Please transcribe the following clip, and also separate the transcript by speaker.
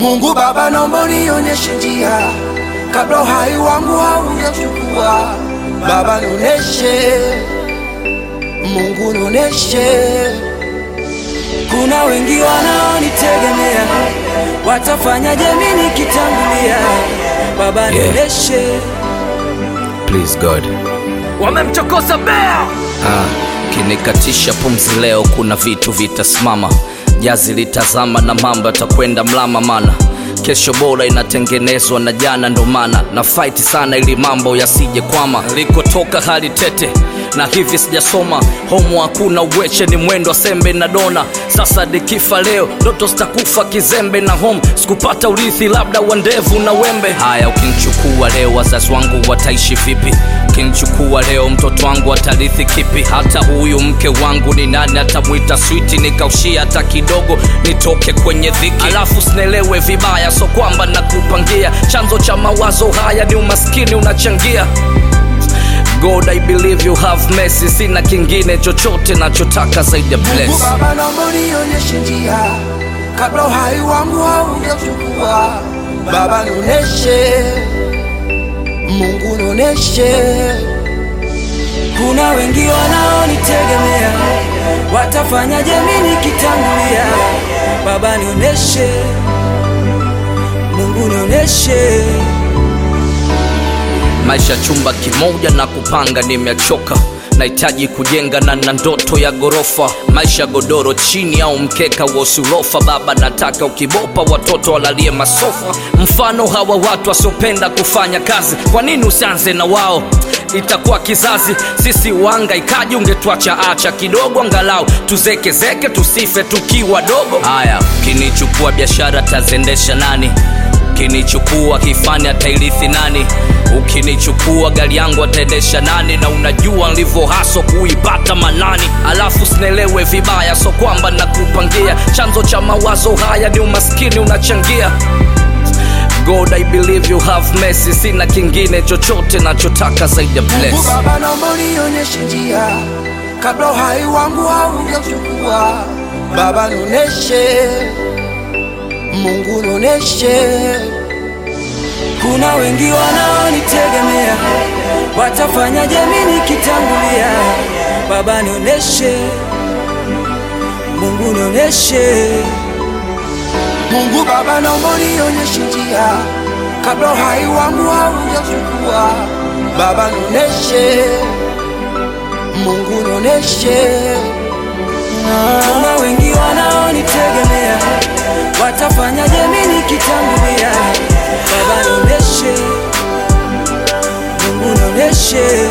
Speaker 1: Mungu Baba, naomba unionyeshe njia kabla uhai wangu haujachukua. Baba nioneshe, Mungu nioneshe. Kuna wengi wanaonitegemea, watafanyaje mimi nikitangulia? Baba
Speaker 2: Yeah.
Speaker 1: nioneshe.
Speaker 2: Please God.
Speaker 3: wamemchokoza bea
Speaker 2: Ah, kinikatisha pumzi leo, kuna vitu vitasimama, jazi litazama na mambo yatakwenda mlama, mana kesho bora inatengenezwa na jana, ndo maana na fight sana ili mambo yasije kwama. Likotoka hali tete na hivi sijasoma homo, hakuna uweche, ni mwendo wa sembe na dona. Sasa dikifa leo, ndoto zitakufa kizembe na home, sikupata urithi, labda wa ndevu na wembe. Haya, ukinichukua leo, wazazi wangu wataishi vipi? Ukinichukua leo, mtoto wangu atarithi kipi? Hata huyu mke wangu ni nani atamwita switi? Nikaushia hata kidogo, nitoke kwenye dhiki, alafu sinelewe vibaya, so kwamba nakupangia chanzo cha mawazo haya ni umaskini unachangia God, I believe you have mercy. Sina kingine chochote nachotaka zaidi ya
Speaker 1: Mungu
Speaker 2: bless.
Speaker 1: Baba, naomba unionyeshe njia kabla uhai wangu haujachukua. Baba nioneshe, Mungu nioneshe. Kuna wengi wanaonitegemea, watafanyaje mimi nikitangulia? Baba nioneshe, Mungu nioneshe.
Speaker 2: maisha chumba kimoja na kupanga nimechoka nahitaji kujenga na na ndoto ya gorofa maisha godoro chini au mkeka wa usurofa baba nataka ukibopa watoto walalie masofa mfano hawa watu wasiopenda kufanya kazi kwa nini usianze na wao itakuwa kizazi sisi wanga ikaji ungetwacha acha kidogo angalau tuzekezeke tusife tukiwa dogo haya ukinichukua biashara tazendesha nani ukinichukua kifani atairithi nani ukinichukua gari yangu ataendesha nani na unajua nilivyo haso kuipata manani alafu sinelewe vibaya so kwamba nakupangia chanzo cha mawazo haya ni umaskini unachangia god i believe you have mercy sina kingine chochote nachotaka zaidi ya
Speaker 1: Mungu
Speaker 2: bless
Speaker 1: Baba, naomba unionyeshe njia kabla uhai wangu haujachukua. Baba nioneshe, Mungu nioneshe. Kuna wengi wanaonitegemea, watafanyaje mimi nikitangulia? Baba nioneshe, Mungu nioneshe. Mungu Baba, naomba unionyeshe njia kabla uhai wangu haujachukua. Baba nioneshe, Mungu nioneshe. Kuna wengi wanaonitegemea, watafanyaje mimi nikitangulia? Baba nioneshe, Mungu nioneshe.